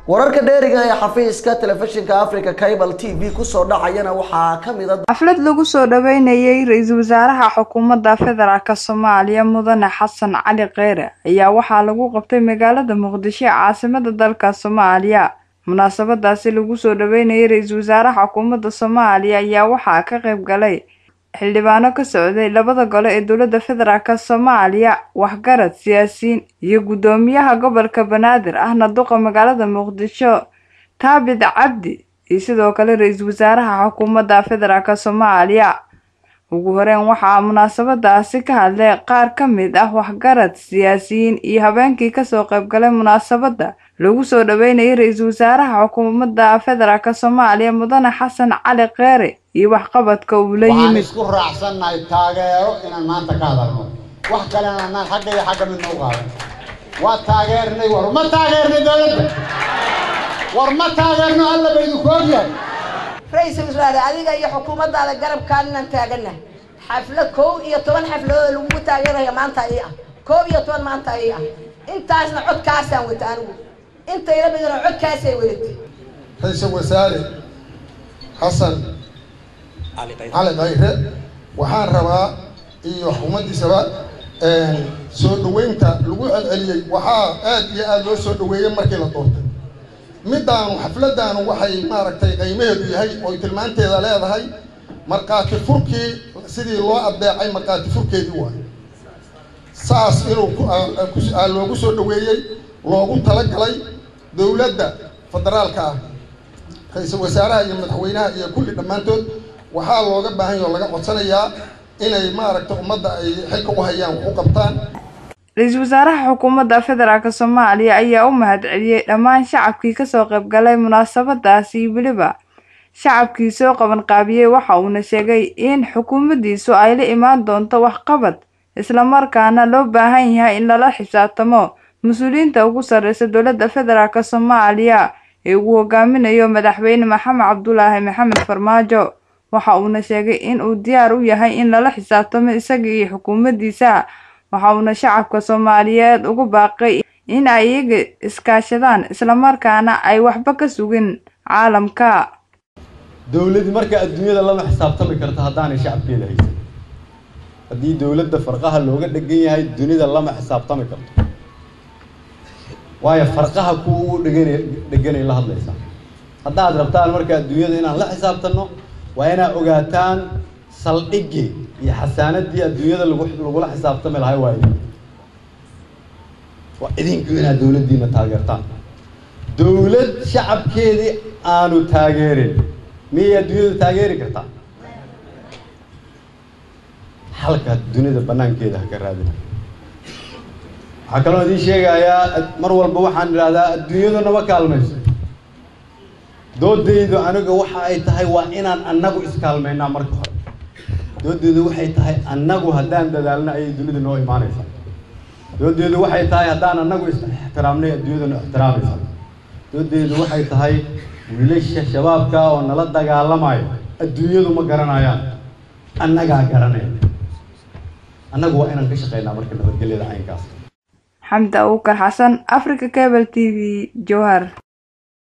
wararka dheeriga ee xafiiska telefishinka africa cable t v kusoo dhacayana waxaa ka mid a xaflad lagu soo dhaweynayay ra-iisul wasaaraha xukuumadda federaalk soomaaliya mudane xasan cali kheyre ayaa waxaa lagu qabtay magaalada muqdisho ee caasimada dalka soomaaliya munaasabadaasi lagu soo dhaweynayay ra-iisul wasaaraha xukuumadda soomaaliya ayaa waxaa ka qayb galay xildhibaano ka socday labada gole ee dowladda federaalk soomaaliya waxgarad siyaasiyiin iyo guddoomiyaha gobolka banaadir ahna duqa magaalada muqdisho taabid cabdi iyo sidoo kale ra-iisul wasaaraha xukuumadda federaalk soomaaliya ugu horeyn waxaa munaasabadaasi ka hadlay qaar ka mid ah waxgarad siyaasiyiin iyo habeenkii kasoo qayb galay munaasabadda lagu soo dhaweynayay ra-iisul wasaaraha xukuumadda federaalk soomaaliya mudane xasan cali kheyre iyo waxqabadka uu la waxaan yimid isku raacsannahay taageero inaan maanta ka hadalno wax kalena anaan xagga iyo xagga midna u qaadan waa taageernay war ma taageernay dowladda war ma taageerno alla ba idinku ogyahay ra-iisul wasaare adiga iyo xukuumaddaada garabkaan inaan taaganahay xaflad kow iyo toban xafladood lagugu taageeraya maanta ii ah kow iyo toban maanta ii ah intaasna codkaasaan wata anigu intayla midna codkaasay wadatay ra-iisul wasaare xasan cali khayre waxaan rabaa iyo xukuumaddiisaba soo dhaweynta lagu celceliyey waxaa aad iyo aada loo soo dhaweeyey markii la doortay middaanu xafladdaanu waxay maaragtay qiimaheedu yahay ooy tilmaanteeda leedahay markhaati furkii sidii loo addeecay markhaati furkeedii waayo saas inuu ku- aa- ku- aa loogu soo dhaweeyey loogu talagalay dowladda federaalka ah ra-iisul wasaaraha iyo madaxweynaha iyo kulli dhammaantood waxaa looga baahan yahay oo laga codsanayaa inay maaragta ummadda ay xilka u hayaan wax u qabtaan ra-iisul wasaaraha xukuumadda federaalk soomaaliya ayaa u mahadceliyey dhammaan shacabkii kasoo qayb galay munaasabadaasi iyo weliba shacabkii soo qaban qaabiyey waxa uuna sheegay in xukuumaddiisu ay la imaan doonto waxqabad islamarkaana loo baahan yahay in lala xisaabtamo mas-uuliyiinta ugu sarreysa dowladda federaalk soomaaliya ee uu hogaaminayo madaxweyne maxamed cabdulaahi maxamed farmaajo waxa uuna sheegay in uu diyaar u yahay in lala xisaabtamo isaga iyo xukuumaddiisa waxa uuna shacabka soomaaliyeed ugu baaqay in ay iyaga iskaashadaan islamarkaana ay waxba ka sugin caalamka dowladdi marka adduunyada lama xisaabtami karto haddaanay shacabkeeda haysan haddii dowladda farqaha looga dhegan yahay dunida lama xisaabtami karto waayo farqaha kuwa ugu dheganay dheganay la hadlaysaa haddaad rabtaan marka adduunyada inaan la xisaabtanno waa inaad ogaataan saldhiggii iyo xasaanadii adduunyada lagu lagula xisaabtami lahay waa idin waa idinku inaad dowladdiina taageertaan dowlad shacabkeedii aanu taageerin miyay adduunyada taageeri kartaa halka dunida banaankeeda ha ka raadina waxaa kaloo idiin sheegayaa mar walba waxaan idhahdaa adduunyadu nama kaalmayso doodaydu aniga waxa ay tahay waa inaan annagu iskaalmaynaa marka hore doodaydu waxay tahay annagu haddaan dadaalna ayay dunida noo imaanaysaa doodaydu waxay tahay haddaan annagu is ixtiraamnay adduunyada noo ixtiraamaysaa doodaydu waxay tahay wiilasha shabaabka oo nala dagaalamayo adduunyadu ma garanayaan annagaa garanaya annagu waa inaan ka shaqaynaa marka nabadgelyada caynkaas xamdi abuukar xasan africa cable t v jowhar